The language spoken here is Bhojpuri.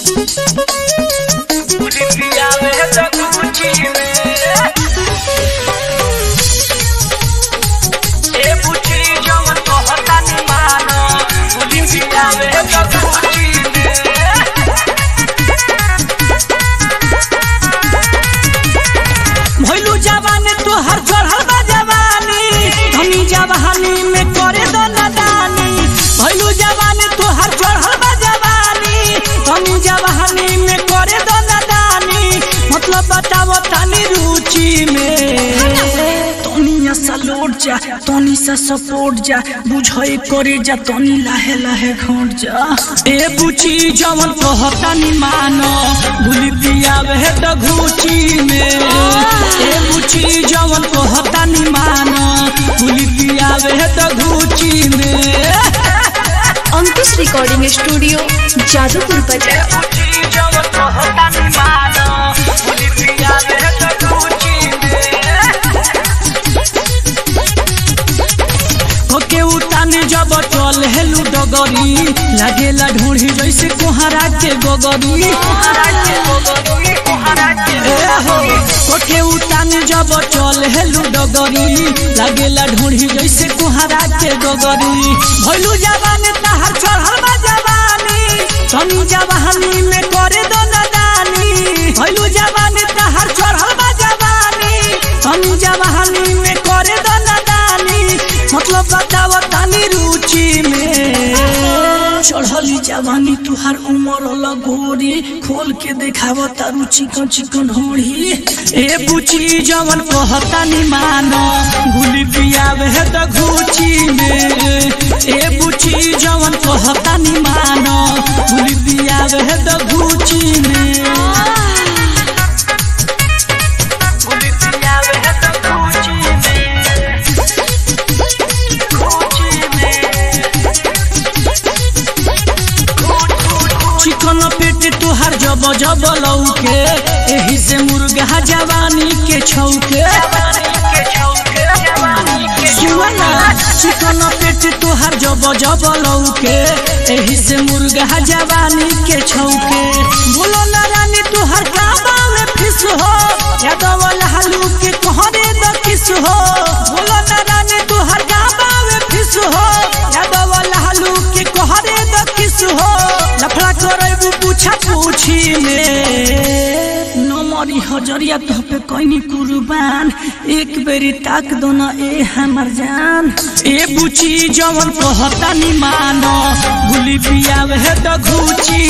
भइलू जवान तोहर चढ़ल बा जवानी धनी जवानी में करे दो नदानी भइलू जवान तोहर चढ़ल बा जवानी धनी जवानी में करे दो नदानी मतलब बताओ तनी रुचि में तनी सा लौट जा तनी सा सपोर्ट जा बुझई करे जा तनी लाहे लाहे घोट जा ए बुची जवन कहता नि मानो भूली पियावे है त घूची में ए बुची जवन कहता नि मानो भूली पियावे है त घूची में अंकुश रिकॉर्डिंग स्टूडियो जादूपुर बाजार जवन कहता नि मानो भूली पियावे है त घूची में ओके उताने जब चल हेलू डगरी लागेला ढूंढी जैसे कोहरा के गोगरी ए हो, ओके उताने जब चल हेलू डगरी लागेला ढूंढी जैसे कोहरा के गोगरी भइलू जवान तहार चढ़ल बा जवानी तनी जवानी में करे दो नदानी भइलू जवान तहार चढ़ल बा जवानी तनी जवानी में करे दो नदानी मतलब बताव तनी रुचि में चढ़ली जवानी तुहार उमर लगोरी खोल के देखाव तारू चिकन चिकन होड़ी ए बुची जवन कहता नि मानो गुली पियावे है त घूची में ए बुची जवन कहता नि मानो गुली पियावे है त घूची में गुली पियावे है त घूची में चिकन पेट तुहार जब जब लौके एही से मुर्गा जवानी के छौके सुना चिकन पेट तुहार जब जब लौके एही से मुर्गा जवानी के छौके बोलो ना रानी तुहार गाबा में फिस हो यादव लालू के कहरे द किस हो बोलो ना रानी तुहार गाबा में फिस हो यादव लालू के कहरे द किस हो लफड़ा करबू पूछा पूछी में नमरी हजरिया तो पे कोई कुर्बान एक बेरी ताक दो ना ए हमर जान ए बुची जवन कहता नि मानो गुली पियावे है त घूची